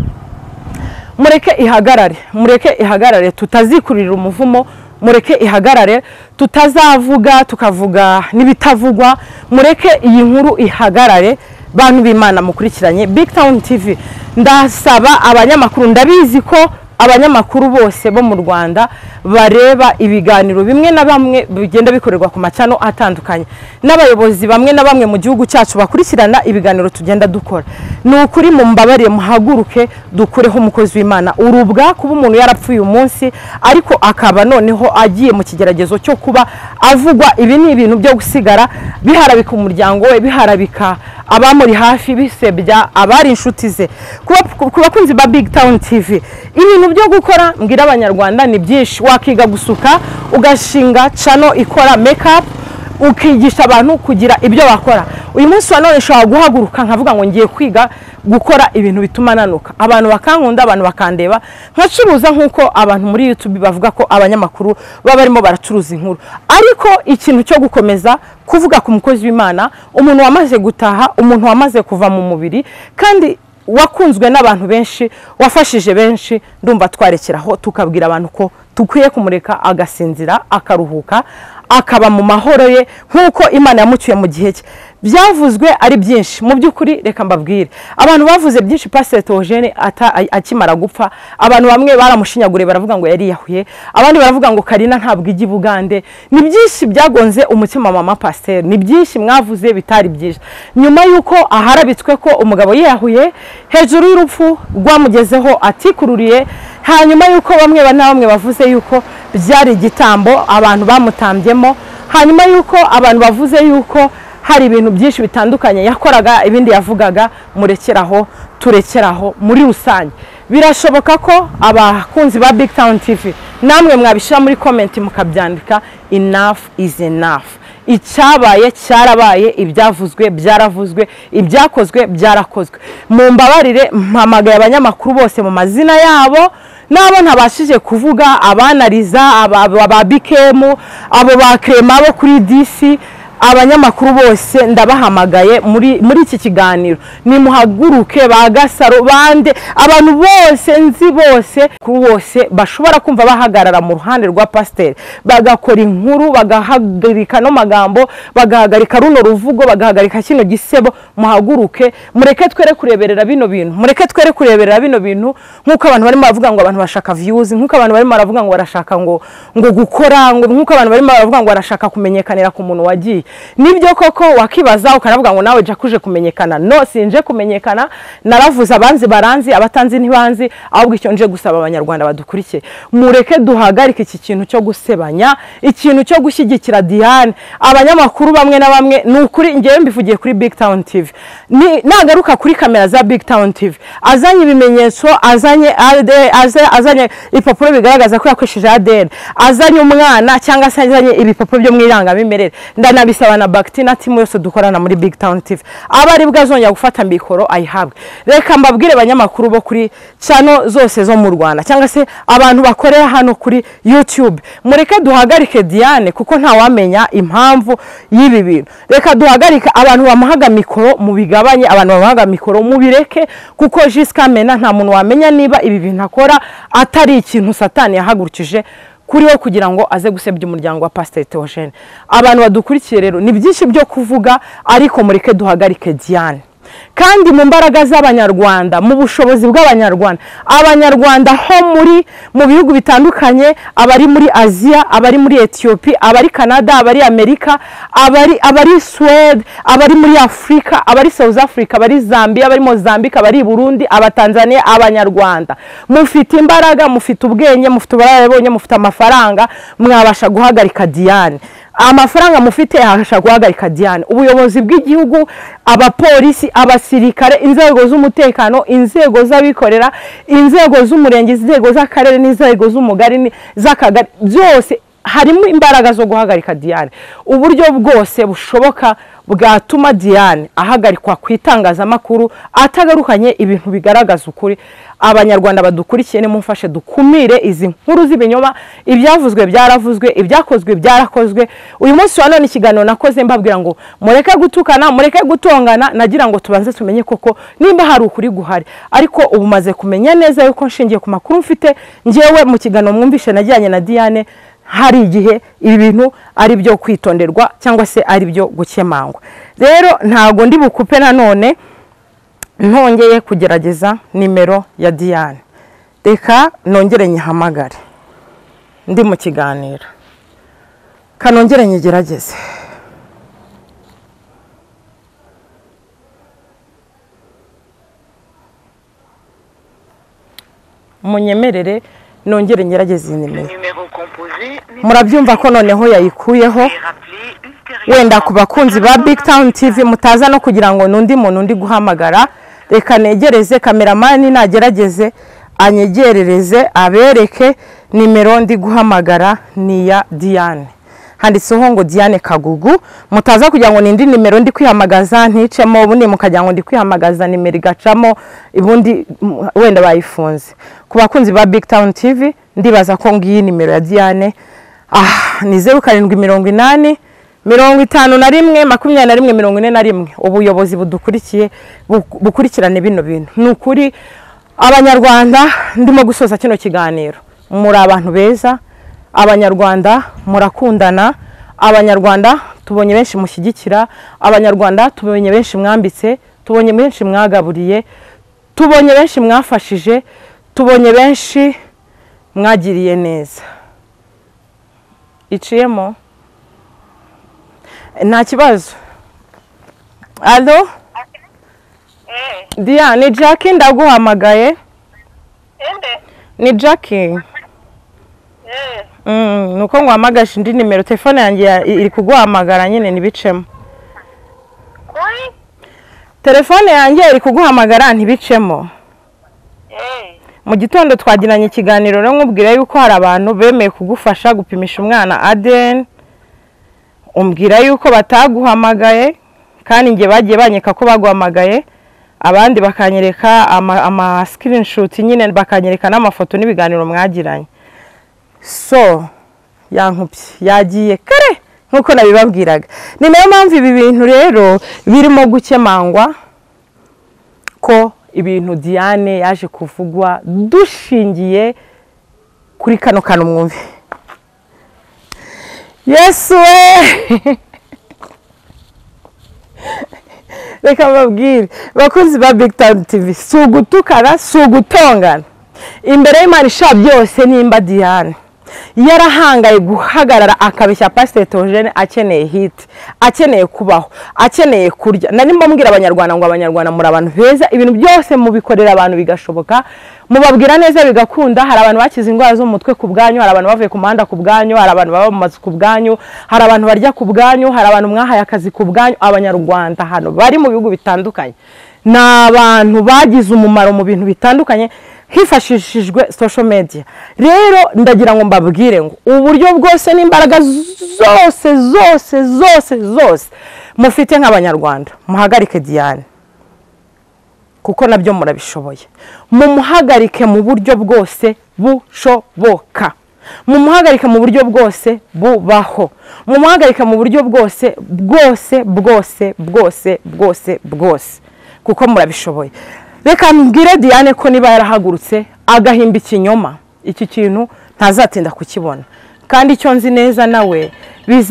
mureke ihagarare mureke ihagarare tutazikurira umuvumo mureke ihagarare tutazavuga tukavuga n'ibitavugwa mureke iyi nkuru ihagarare bantu b'imana mukurikiranye big town tv ndasaba abanyamakuru ndabizi ko abanyamakuru bose bo mu rwanda bareba ibiganiro bimwe na bamwe bigenda bikorerwa ku macano atandukanye n'abayobozi bamwe na bamwe mu gihugu cyacu bakurikirana ibiganiro tugenda dukora ni ukuri mumbabarire muhaguruke dukureho umukozi w'imana urubwa kuba umuntu yarapfuye umunsi ariko akaba noneho agiye mu kigeragezo cyo kuba avugwa ibi ni ibintu byo gusigara biharabika umuryango we biharabika abamuri hafi bisebya abari inshuti ze Kuba- ku bakunzi ba big town tv ibintu byo gukora mbwira abanyarwanda ni byinshi wakiga gusuka ugashinga cano ikora make ukigisha abantu kugira ibyo bakora uyu munsi wa none nshobora guhaguruka nkavuga ngo ngiye kwiga gukora ibintu bituma nanuka abantu bakankunda abantu bakandeba nkacuruza nk'uko abantu muri youtube bavuga ko abanyamakuru baba barimo baracuruza inkuru ariko ikintu cyo gukomeza kuvuga ku mukozi w'imana umuntu wamaze gutaha umuntu wamaze kuva mu mubiri kandi wakunzwe n'abantu benshi wafashije benshi ndumva twarekeraho tukabwira abantu ko dukwiye kumureka agasinzira akaruhuka akaba mu mahoro ye nk'uko imana yamucyuye mu gihe cye byavuzwe ari byinshi mu by'ukuri reka mbabwire abantu bavuze byinshi pasiteri teogene ata- a- akimara gupfa abantu bamwe baramushinyaguriye baravuga ngo yariyahuye abandi baravuga ngo karina ntabwo ijya i bugande ni byinshi byagonze umutima wa mama pasiteri ni byinshi mwavuze bitari byiza nyuma y'uko aharabitswe ko umugabo yiyahuye hejuru y'urupfu rwamugezeho atikururiye hanyuma y'uko bamwe ba- na bamwe bavuze y'uko byari igitambo abantu bamutambyemo hanyuma y'uko abantu bavuze y'uko hari ibintu byinshi bitandukanye yakoraga ibindi yavugaga murekeraho turekeraho muri rusange birashoboka ko abakunzi ba big town tv namwe mwabishyira muri komenti mukabyandika enough is enough icyabaye cyarabaye ibyavuzwe byaravuzwe ibyakozwe byarakozwe mu mbabarire mpamagaye abanyamakuru bose mu mazina yabo n'abo ntabashije kuvuga abanariza aba aba- ba bikemu abo ba krema bo kuri disi abanyamakuru bose ndabahamagaye muri muri iki kiganiro nimuhaguruke ba gasaro bande abantu bose nzi bose kuri bose bashobora kumva bahagarara mu ruhande rwa pasiteri bagakora inkuru bagahagarika no magambo bagahagarika runo ruvugo bagahagarika kino gisebo muhaguruke mureke twere kureberera bino bintu mureke twere kureberera bino bintu nk'uko abantu barimo baravuga ngo abantu bashaka views nk'uko abantu barimo baravuga ngo barashaka ngo ngo gukora ngo nk'uko abantu barimo baravuga ngo barashaka kumenyekanira ku muntu wagiye nibyo koko wakibaza ukaravuga ngo nawe jya kuje kumenyekana no sinje kumenyekana naravuze abanzi baranzi abatanzi ntibanzi ahubwo icyo nje gusaba abanyarwanda badukurikiye mureke duhagarike iki kintu cyo gusebanya ikintu cyo gushyigikira diane abanyamakuru bamwe na bamwe ni ukuri ngewe mbivugiye kuri big town tv Ni- nagaruka kuri kamera za big town tv azanye ibimenyetso azanye ADN, aza- azanye ibipapuro bigaragaza ko yakoresheje adn azanye umwana cyangwa se azanye ibipapuro byo mu irangamimerere ndanabisaba na bagiti na timu yose dukorana muri big town tv aba aribwo azongera gufata mikoro ayihabwe reka mbabwire abanyamakuru bo kuri cano zose zo mu rwanda cyangwa se abantu bakorera hano kuri youtube mureke duhagarike diane kuko ntawamenya impamvu y'ibi bintu reka duhagarike abantu bamuhaga mikoro mubigabanye abantu bamuhaga mikoro mubireke kuko jisikamena nta muntu wamenya niba ibi bintu akora atari ikintu satani yahagurukije kuri we kugira ngo aze gusebya umuryango wa pasiteri teogene abantu badukurikiye rero ni byinshi byo kuvuga ariko mureke duhagarike diane kandi mu mbaraga z'abanyarwanda mu bushobozi bw'abanyarwanda abanyarwanda ho muri mu bihugu bitandukanye abari muri aziya abari muri etiyopi abari canada abari amerika abari abari suwede abari muri afurika abari south africa abari zambia abari mozambique abari burundi abatanzaniya abanyarwanda mufite imbaraga mufite ubwenge mufite ubunararibonye mufite amafaranga mwabasha guhagarika diane amafaranga mufite yabasha guhagarika diane ubuyobozi bw'igihugu abapolisi abasirikare inzego z'umutekano inzego z'abikorera inzego z'umurenge inzego z'akarere n'inzego z'umugari ni- z'akagari byose harimo imbaraga zo guhagarika Diane uburyo bwose bushoboka bwatuma Diane ahagarikwa ku itangazamakuru atagarukanye ibintu bigaragaza ukuri abanyarwanda badukurikiye nimumfashe dukumire izi nkuru z'ibinyoma ibyavuzwe byaravuzwe ibyakozwe byarakozwe uyu munsi wa none ikiganiro nakoze mbabwira ngo mureke gutukana mureke gutongana nagira ngo tubanze tumenye koko nimba hari ukuri guhari ariko ubu maze kumenya neza yuko nshingiye ku makuru mfite ngewe mu kiganiro mwumvishe najyanye na Diane hari igihe ibi bintu ari byo kwitonderwa cyangwa se ari byo gukemangwa rero ntabwo ndi bukupe nanone ntongeye kugerageza nimero ya Diane reka nongere nyihamagare ndi mu kiganiro kanongere nyigerageze munyemerere nongere ngerageze iyi nimero murabyumva ko noneho yayikuyeho wenda ku bakunzi ba big town tv mutaza no kugira ngo n'undi muntu undi guhamagara reka negereze kameramani nagerageze anyegerereze abereke nimero ndi guhamagara ni iya diane handitseho ngo diane kagugu mutaza kugira ngo nindi nimero ndi kwihamagaza nticemo ubundi mukagira ngo ndi kwihamagaza nimero igacamo ubundi mm, wenda bayifunze ku bakunzi ba big town tv ndibaza ko ngiyi nimero ya diane ah ni zeru karindwi mirongo inani mirongo itanu na rimwe makumyabiri na rimwe mirongo ine na rimwe ubuyobozi budukurikiye bu- bukurikirane bino bintu ni ukuri abanyarwanda ndimo gusoza kino kiganiro muri abantu beza abanyarwanda murakundana abanyarwanda tubonye benshi mushyigikira abanyarwanda tubonye benshi mwambitse tubonye benshi mwagaburiye tubonye benshi mwafashije tubonye benshi mwagiriye neza iciyemo nta kibazo alo diya ni jackie ndaguhamagaye ni jackie Mm, nuko nguhamagaje indi nimero telefone yanjye ya- i- iri kuguhamagara nyine ntibicemo telefone yanjye iri kuguhamagara ntibicemo mu gitondo twagiranye ikiganiro rero nkubwira yuko hari abantu bemeye kugufasha gupimisha umwana ADN umbwira yuko bataguhamagaye kandi njye bagiye banyeka ko baguhamagaye abandi bakanyereka ama, ama screenshot nyine bakanyereka n'amafoto n'ibiganiro mwagiranye so yankubye yagiye kare nk'uko nabibabwiraga ni nayo mpamvu ibi bintu rero birimo gukemangwa ko ibintu diane yaje kuvugwa dushingiye kuri kano kantu mwumve yesu we reka babwire bakunzi ba big time tv si ugutukana si ugutongana imbere y'imana isha byose nimba diane yarahangaye guhagarara akabeshya pasiteri teogene akeneye hiti akeneye kubaho akeneye kurya nari mbabwira abanyarwanda ngo abanyarwanda muri abantu beza ibintu byose mubikorera abantu bigashoboka mubabwira neza bigakunda hari abantu bakize indwara zo mu mutwe ku bwanyu hari abantu bavuye ku muhanda ku bwanyu hari abantu baba mu mazu ku bwanyu hari abantu barya ku bwanyu hari abantu mwahaye akazi ku bwanyu abanyarwanda hano bari mu bihugu bitandukanye ni abantu bagize umumaro mu bintu bitandukanye hifashishijwe social media rero ndagira ngo mbabwire ngo uburyo bwose n'imbaraga zose zose zose zose mufite nk'abanyarwanda muhagarike diane kuko nabyo murabishoboye mumuhagarike mu buryo bwose bushoboka mumuhagarike mu buryo bwose bubaho mumuhagarike mu buryo bwose bwose bwose bwose bwose bwose kuko murabishoboye reka mbwire diane ko niba yarahagurutse agahimba ikinyoma iki kintu ntazatinda kukibona kandi icyo nzi neza nawe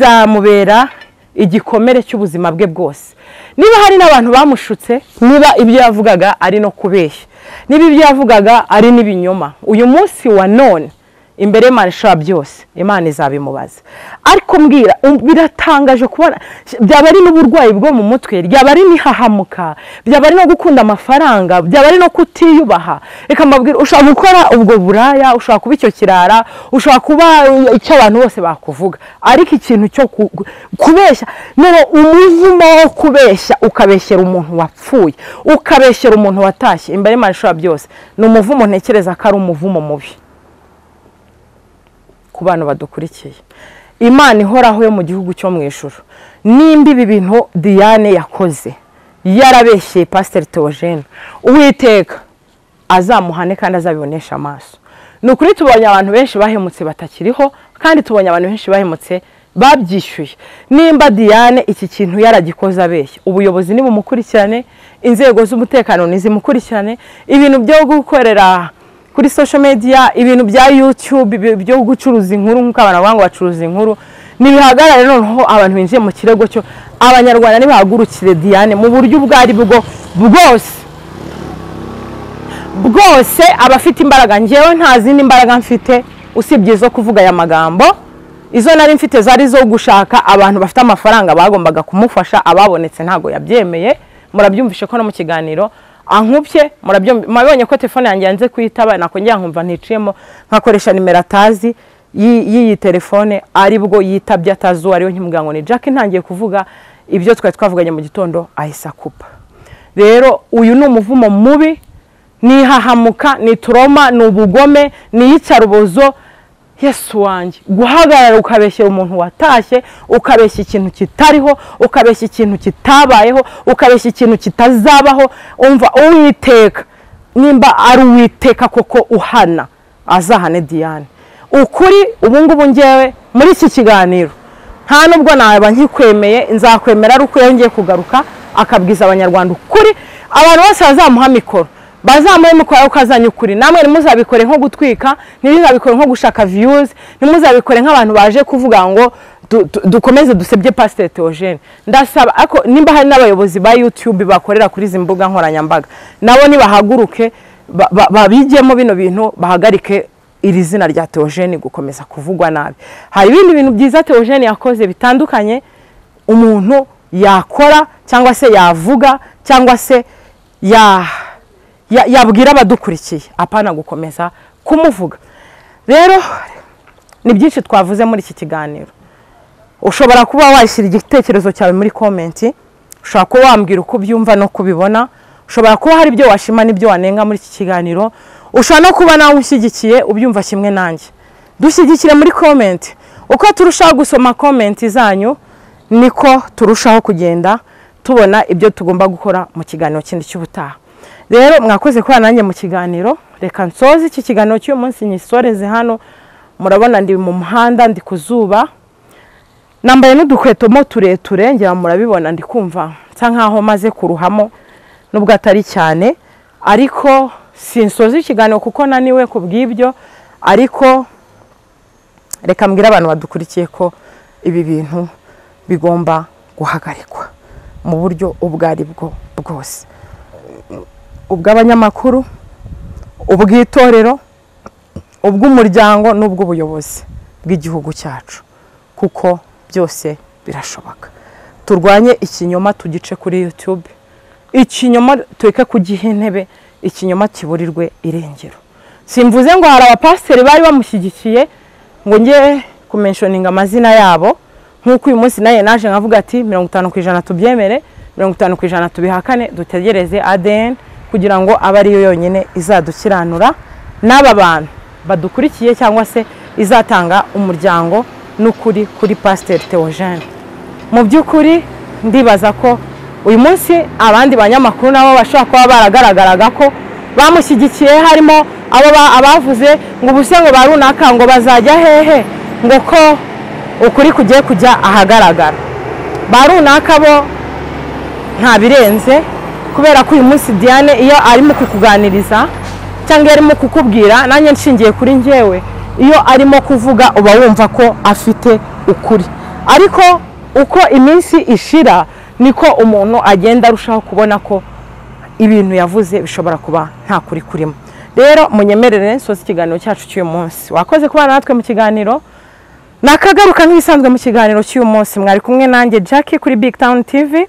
bizamubera igikomere cy'ubuzima bwe bwose niba hari n'abantu bamushutse niba ibyo yavugaga ari no kubeshya niba ibyo yavugaga ari n'ibinyoma uyu munsi wa none imbere y'imana ishobora byose imana izabimubaza ariko mbwira um, biratangaje kubona byaba ari n'uburwayi bwo mu mutwe byaba ari n'ihahamuka byaba ari no gukunda amafaranga byaba ari no kutiyubaha reka mbabwira ushobora gukora ubwo buraya ushobora kuba icyo kirara ushobora kuba icyo abantu bose bakuvuga ariko ikintu cyo ku- ku- kubeshya none umuvumo wo kubeshya ukabeshyera umuntu wapfuye ukabeshyera umuntu watashye imbere y'imana ishobora byose ni umuvumo ntekereza ko ari umuvumo mubi ku bantu badukurikiye imana ihoraho yo mu gihugu cyo mu ijoro nimba ibi bintu diane yakoze yarabeshyeye pasiteri teogene uwiteka azamuhane kandi azabibonesha amaso ni ukuri tubonye abantu benshi bahemutse batakiriho kandi tubonye abantu benshi bahemutse babyishyuye nimba diane iki kintu yaragikoze abeshya ubuyobozi nibumukurikirane inzego z'umutekano nizimukurikirane ibintu byo gukorera kuri social media ibintu bya YouTube ibi- byo gucuruza inkuru nk'uko abantu bavuga ngo bacuruza inkuru nibihagarare noneho abantu binjiye mu kirego cyo abanyarwanda nibahagurukire Diane mu buryo ubwo ari bwo bwose bwose abafite imbaraga njyewe nta zindi mbaraga mfite usibye izo kuvuga aya magambo izo nari mfite zari izo gushaka abantu bafite amafaranga bagombaga kumufasha ababonetse ntabwo yabyemeye murabyumvishe ko no mu kiganiro ankubye murabyumvi- murabibonye ko telefone yanjye yanze kuyitaba nakongera nkumva nticiyemo nkakoresha nimero atazi y'i- y'iyi telefone aribwo yitabye atazi uwo ariwe nkimugira ngo ni jack ntangiye kuvuga ibyo twari twavuganye mu gitondo ahise akupa rero uyu ni umuvumo mubi ni ihahamuka ni turoma ni ubugome ni iyicarubozo yesu wanjye guhagarara ukabeshyera umuntu watashye ukabeshya ikintu kitariho ukabeshya ikintu kitabayeho ukabeshya ikintu kitazabaho umva uwiteka nimba ari uwiteka koko uhana azahane diane ukuri ubungubu ngewe muri iki kiganiro nta nubwo naba nkikwemeye nzakwemera ari uko iyo ngiye kugaruka akabwiza abanyarwanda ukuri abantu bose bazamuha mikoro bazamuhe mikoro ariko azanye ukuri namwe ntimuzabikore nko gutwika ntimuzabikore nko gushaka viyuzi ntimuzabikore nk'abantu baje kuvuga ngo du- du- dukomeze dusebye pasiteri teogene ndasaba ariko nimba hari n'abayobozi ba yutube bakorera kuri izi mbuga nkoranyambaga nabo nibahaguruke ba- ba- babigemo bino bintu bahagarike iri zina rya teogene gukomeza kuvugwa nabi hari ibindi bintu byiza teogene yakoze bitandukanye umuntu yakora cyangwa se yavuga cyangwa se ya- ya- yabwira abadukurikiye apana gukomeza kumuvuga rero ni byinshi twavuze muri iki kiganiro ushobora kuba washyira igitekerezo cyawe muri komenti ushobora kuba wambwira uko ubyumva no kubibona ushobora kuba hari ibyo washima n'ibyo wanenga muri iki kiganiro ushobora no kuba nawe ushyigikiye ubyumva kimwe nanjye dushyigikire muri komenti uko turushaho gusoma komenti zanyu niko turushaho kugenda tubona ibyo tugomba gukora mu kiganiro kindi cy'ubutaha rero mwakoze kuba nanjye mu kiganiro reka nsoze iki kiganiro cy'uyu munsi nyisoreze hano murabona ndi mu muhanda ndi ku zuba nambaye n'udukweto mo tureture ngira ngo murabibona ndi kumva nsa nkaho maze kuruhamo nubwo atari cyane ariko sinsoza ikiganiro kuko naniwe ku bw'ibyo ariko reka mbwire abantu badukurikiye ko ibi bintu bigomba guhagarikwa mu buryo ubwo ari bwo bwose ubw'abanyamakuru ubw'itorero ubw'umuryango n'ubw'ubuyobozi bw'igihugu cyacu kuko byose birashoboka turwanye ikinyoma tugice kuri yutube ikinyoma tureke kugiha intebe ikinyoma kiburirwe irengero simvuze ngo hari abapasiteri bari bamushyigikiye ngo njye kumenshoninga amazina yabo nk'uko uyu munsi nawe naje nkavuga ati mirongo itanu ku ijana tubyemere mirongo itanu ku ijana tubihakane dutegereze adn kugira ngo abe ariyo yonyine izadukiranura n'aba bantu badukurikiye cyangwa se izatanga umuryango n'ukuri kuri pasiteri teogene mu by'ukuri ndibaza ko uyu munsi abandi banyamakuru nabo bashobora kuba baragaragaraga ko bamushyigikiye harimo abo ba- abavuze ngo ubuse ngo ba runaka ngo bazajya hehe ngo ko ukuri kugiye kujya ahagaragara ba runaka bo nta birenze kubera ko uyu munsi diane iyo arimo kukuganiriza cyangwa iyo arimo kukubwira nanjye nshingiye kuri njyewe iyo arimo kuvuga uba wumva ko afite ukuri ariko uko iminsi ishira niko umuntu agenda arushaho kubona ko ibintu yavuze bishobora kuba nta kuri kurimo rero munyemerere nsoze ikiganiro cyacu cy'uyu munsi wakoze kuba natwe mu kiganiro nakagaruka nk'ibisanzwe mu kiganiro cy'uyu munsi mwari kumwe nanjye Jackie kuri Big Town TV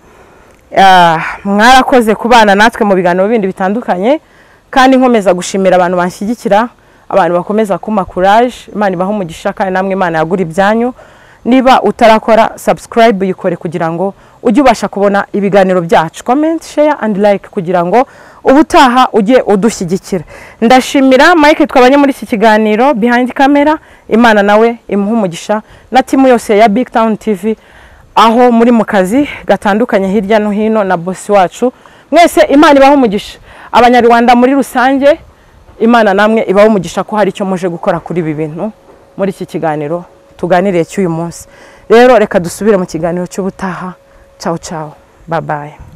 Ah, mwarakoze kubana natwe mu biganiro bindi bitandukanye kandi nkomeza gushimira abantu banshyigikira abantu bakomeza kumpa kuraje imana ibaha umugisha kandi namwe imana yagura ibyanyu niba utarakora subscribe yikore kugira ngo ujye ubasha kubona ibiganiro byacu comment share and like kugira ngo ubutaha ujye udushyigikira ndashimira mike twabanye muri iki kiganiro behind camera imana nawe imuhe umugisha na timu yose ya big town tv aho muri mu kazi gatandukanye hirya no hino na bosi wacu mwese imana ibaho umugisha abanyarwanda muri rusange imana namwe ibaho umugisha ko hari icyo muje gukora kuri ibi bintu muri iki kiganiro tuganiriye cy'uyu munsi rero reka dusubire mu kiganiro cy'ubutaha cawo cawo babaye